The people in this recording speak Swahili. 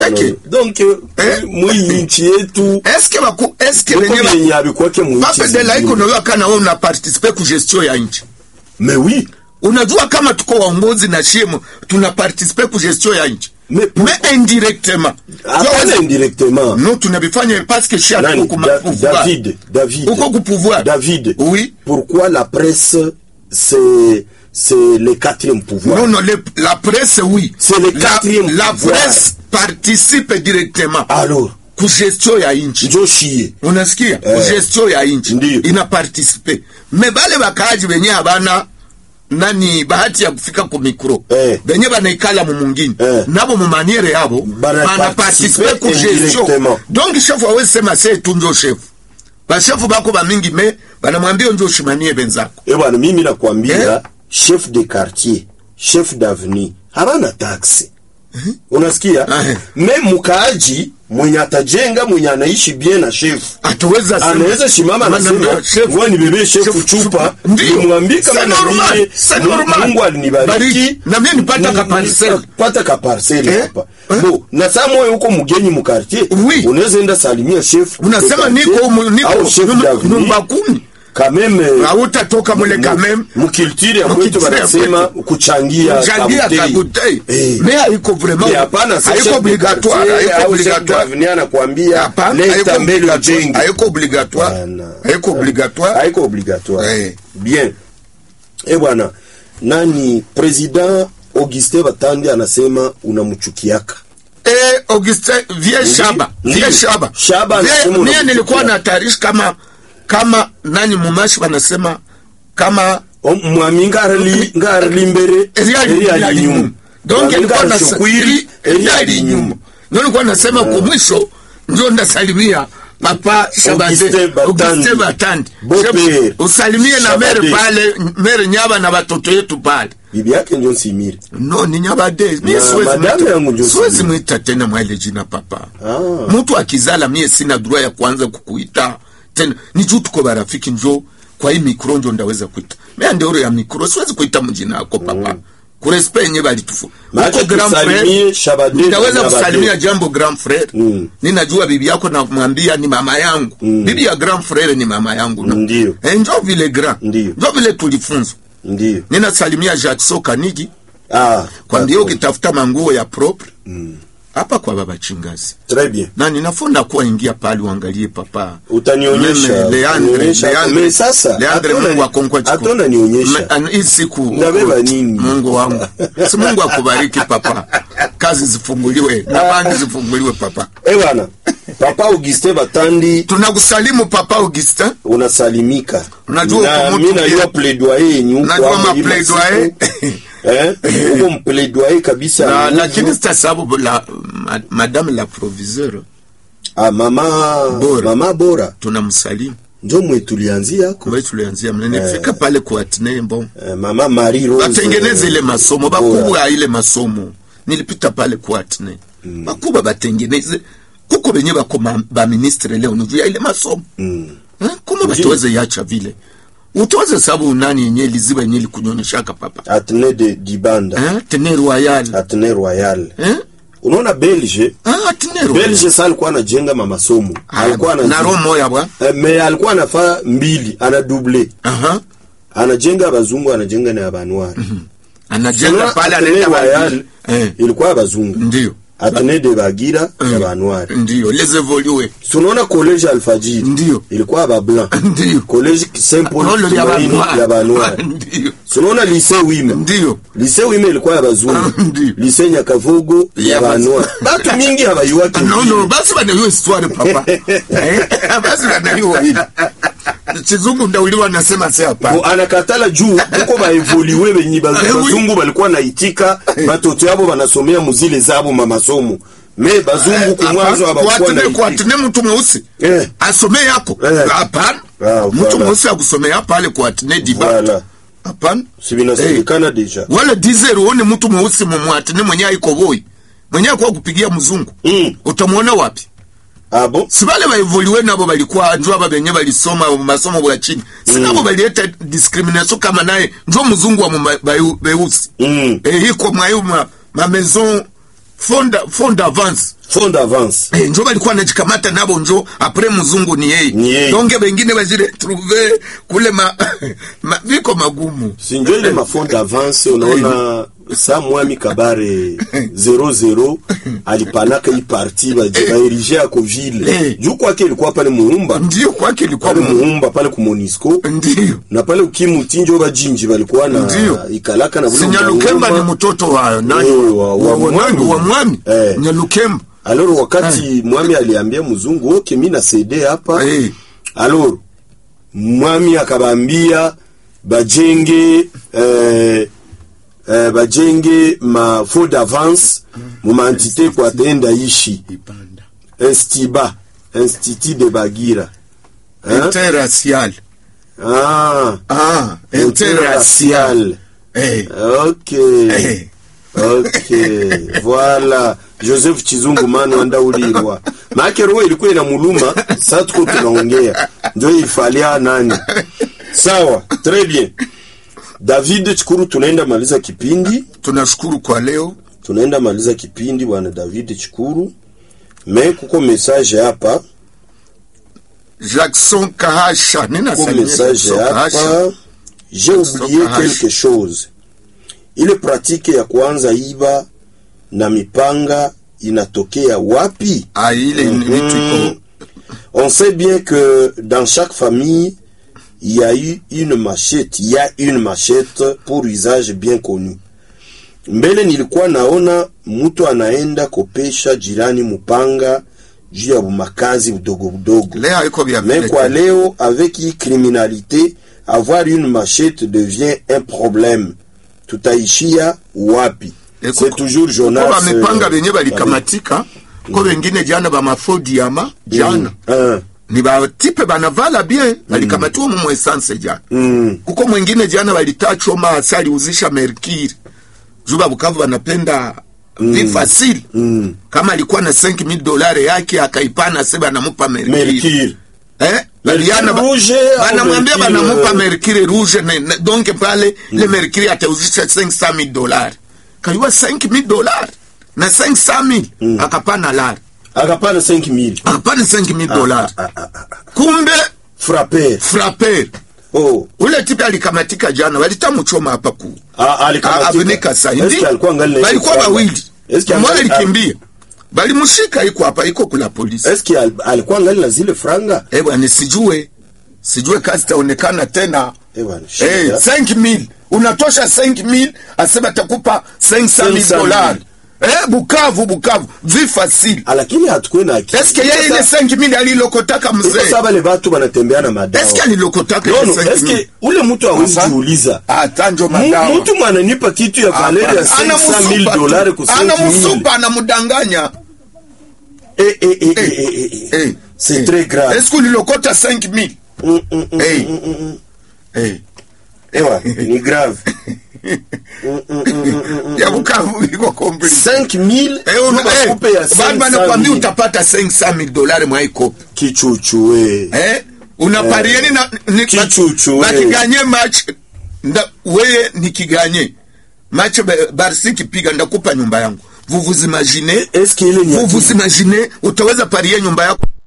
Eke. donc Eh? mwii nchi yetu eske baku eske uko benye ba- vyenye havikwake mwinchi pape de la iko zingine. nayo kana wewe una participe ku gestion ya nchi mais oui unajua kama tuko waongozi na shimo tuna participe ku gestion ya nchi Mais pour- mais indirectement hapana indirectement non tunabifanya parce que shi Nani? atuko Da- ku David, David, uko ku pouvoir David. oui Pourquoi la presse, c'est, c'est le quatrième pouvoir non non le- la presse oui C'est le la, quatrième la pouvoir. presse participe directement Alors, ku gestion ya nchi njo shie. unasikia Eh. ku gestion ya nchi Ndiyo. ina participe me bale bakaaji benye habana nani bahati ya kufika ku mikro Eh. benye banaikala mu mungini Eh. nabo mu maniere yabo Bana bana participe participe ku gestion indirectement. donc chef awezi sema se tu njo chef bashefu bako bamingi me banamwambia njo ushimanie benzako Eh bwana, mimi nakwambia Eh? chef de quartier, chef d'avenue habana taksi. Unasikia? Eh. Me mkaaji mwenye atajenga mwenye anaishi bien na chef ataweza sema- anaweza shimama Mana- anasema chef- ngoja nibebe shefu chef- chupa Ndiyo. nimwambie kama C'est na normal, mimi c'est Mungu- normal. Mungu alinibariki Bariki. Na mimi nipata ka Ni- parcel. pata ka parcel Eh? hapa Eh? bo na saa moyo huko mgeni mu quartier Oui. unaweza enda salimia chef unasema de niko quartier mu- niko au chef nyum- d'avenue nyumba kumi quand même euh, hautatoka mule mu- kameme mukiltire ya Mu kwetu culture ya wanasema kwetu. kuchangia changia kabutei. kabutei Eh. me haiko vraiment Mais hapana haiko chef de obligatoire quartier haiko au chef obligatoire d'avenue anakuambia Hapana, leta haiko mbele obligatoire ujenge haiko obligatoire Bana. haiko obligatoire haiko obligatoire Eh. bien e bwana nani president augustin batandi anasema unamchukiaka eh Augustin vie Ndi- shaba ndiyo. vie shaba Shaba Vie- anasema mie unamchukia. nilikuwa na taarifa kama kama nani mumashi wanasema kama O- mwami ngarali ngarali mbere eriali eriali inyuma donc Mwami ilikuwa na ngarali shokwiri eriali inyuma ndio nilikuwa nasema kwa mwisho ndio ndasalimia papa Shabade Augustin Batandi. Augustin Batandi Beau Shab- père. usalimie na Shabade. mere pale mere nyaba na watoto yetu pale bibi yake njo nsimire no ni nyabade mie Na siwezi madame mwita- yangu ndio siwezi sijui. mwita tena mwaile jina papa Ah. mtu akizala mie sina droit ya kuanza kukuita tena ni juu tuko barafiki njo kwa hii mikro njo ndaweza kuita mea ndeoro ya mikro siwezi kuita mjina yako papa kurespe yenye balitufu Maana uko grand tusalimie frere Shabade ndaweza na kusalimia Nyabade. jambo grand frere Mm. ninajua bibi yako namwambia ni mama yangu bibi ya grand frere ni mama yangu no? Ndiyo. Eh, njo vile grand Ndiyo. njo vile tulifunzwa ndio ninasalimia Jackson Kanigi ah kwambia d'accord. ukitafuta manguo ya propre hapa kwa baba chingazi très bien na ninafunda kuwa ingia pale uangalie papa utanionyesha Meme, Leandre, utanionyesha. Leandre. Mais sasa Leandre hatuna- Mungu akonkwa chiku. hatuna nionyesha Me- an- hii siku Ndabeba nini? Mungu wangu si Mungu akubariki papa kazi zifunguliwe na banki zifunguliwe papa eh bwana papa augustin batandi tunakusalimu papa Augustin unasalimika Unajua na huko mi mtu najua pia- plaidoyer yenyu huko Unajua hapo hii maplaidoyer? masiku. eh huko mplaidoyer kabisa na nguvu. lakini sitasababu la ma- madame la proviseur ah mama Bora. mama bora tunamsalimu njo mwe tulianzia hako kwa hiyo tulianzia mnene fika pale kwa Atnembo eh, mama marie rose batengeneze ile masomo Bora. bakubwa ile masomo nilipita pale kuatne mm. bakubwa batengeneze kuko benye bako ma- baministre leo nujuya ile masomo Mm. eh? kuma bataweze yacha vile utaweze sababu nani yenye liziba yenye likunyonyeshaka papa atene de dibanda eh? tene royal atene royal eh? unaona belge ah, tene royal belge sa alikuwa anajenga mamasomo alikuwa na anajenga- roho moya bwa Eh, me alikuwa anafaa mbili ana double aha anajenga abazungu anajenga na abanwari anajenga Unaona pale Atene anaenda Royal bali eh ilikuwa abazungu ndio atene de bagira ya banwari ndio les évoluer tunaona college alfajiri Ndio. ilikuwa abablanc ndio college saint paul Rolo ya Tumaini ya banwari banwari ndio tunaona lycée wima ndio lycée wima ilikuwa ya bazungu Ndio. lycée nyakavugu Ya ya banwari batu mingi habayuwake no no basi banayua histoire papa Eh, basi banayua hili chizungu ndauliwa nasema se hapa Bo anakatala juu huko baevoliwe benyi bazu- Eh, oui. bazungu balikuwa naitika batoto yabo banasomea muzile zabo mamasomo me bazungu kumwanzo abakuwa kuatine naitika kuatine mtu mweusi Eh. asome yako Eh. hapana Ah, mtu voilà. mweusi akusomea pale kuatine diba Voilà. hapana si binasemekana deja wala dizer uone mtu mweusi mumwatine mwenye aiko boy mwenye akuwa kupigia mzungu Mm. utamwona wapi abo si bale baevoliwe nabo balikuwa njo aba benye balisoma masomo bwa chini si nabo balileta discrimination kama naye njo mzungu wa mu ba- beu- beusi Mm. e, iko mwayo ma, ma maison fond fond d'avance fond d'avance Eh, njo balikuwa najikamata nabo njo apre mzungu ni Ni yeye yeye. donge bengine bajiretrouve kule ma, ma, viko magumu sinjo ile mafond d'avance unaona sa mwami kabare 00 alipanaka hii parti baerige ako ville Eh. juu kwake ilikuwa pale muumba ndio kwake ilikuwa pale mu- muumba pale ku Monisco ndio na pale ukimutinjo bajinji balikuwa na Ndio. ikalaka na bule sinyalukemba ni mangoma. mtoto wa nani Eh, wa- wa wa, mwami. wa mwami Eh. nyalukemba alors wakati mwami aliambia mzungu okay mi na cd hapa Eh. alors mwami akabambia bajenge eh, eh, bajenge ma faux d'avance mu maentité kwa atenda ishi Ibanda. instiba institut de bagira hein? interracial ah, ah interracial interracial eh ok eh ok voilà joseph chizungu mano andaulirwa maake roho ilikuwa ina muluma saa tuko tunaongea njo ifalia nani sawa très bien david chikuru tunaenda maliza kipindi tunashukuru kwa leo tunaenda maliza kipindi bwana david chikuru me kuko message hapa Jackson Kahasha nina kuko salimia message Jackson Kahasha hapa j'ai oublié Kahasha. quelque chose ile pratique ya kuanza iba na mipanga inatokea wapi ah ile ni vitu iko On sait bien que dans chaque famille, il y a eu une machette, il y a une machette pour usage bien connu. Mbele nilikuwa naona mtu anaenda kopesha jirani mupanga juu ya makazi budogo budogo. leo haiko vya Mais vile kwa tena. leo, avec hii criminalité, avoir une machette devient un problème. Tutaishia wapi? Eh, C'est kuko- toujours kuko Jonas. bamepanga euh, benye balikamatika ko bengine jana bamafodiama jana un. ni batipe banavala bien balikamatiwa mu mwesanse jana Mm. kuko mwingine jana walitachoma hasa aliuzisha merkiri juba bukavu banapenda mm. vifasili Mm. kama alikuwa na 5000 dolari yake akaipana se banamupa merkiri Mercure. eh baliana ba- rouge au banamwambia mercure, banamupa euh, merkiri rouge ne, ne, donc pale le merkiri atauzisha 500000 dolari kaliwa 5000 dolari na 500000 akapana lari akapana 5000 akapana 5000 dolari ah, ah, ah. kumbe frapper frapper oh ule tipe alikamatika jana walitamuchoma hapa ku ah, alikamatika. avunika sa Eske alikuwa ngali na balikuwa franga? bawili Eske mmoja angali- alikimbia balimushika iko hapa iko kula polisi eske al, alikuwa ngali na zile franga eh bwana sijue sijue kazi taonekana tena eh bwana eh shida. 5000 unatosha 5000 asema takupa 500000 500,000 dollars eh bukavu bukavu vi facile Ah, lakini hatukuwe na akili. eske yeye ile 5000 alilokotaka Iko mzee sawa wale watu wanatembea na madawa eske alilokotaka no, ile no, 5000 eske ule mtu hawezi Asa? jiuliza atanjo Mu- madawa mtu mwananipa kitu ya valeri ya 500000 dolari ku 5000 anamusupa anamudanganya eh eh eh eh eh, eh Eh, c'est eh. très grave Est-ce qu'on lilokota 5000 Mm, mm, mm, Eh. mm, mm, mm. Eh. ewa ni grave ya bukavu iko complice 5000 Eh, una- Nuba eh, kupe ya bado banakwambia 500,000. utapata 5000 dolari mwaikope kichuchu we eh unaparieni na ni- Kichuchu, ba- eh. bakiganye match nda weye nikiganye match ba- barsi kipiga ndakupa nyumba yangu vous vous imaginez eske ile ni vous vous imaginez utaweza parie nyumba yako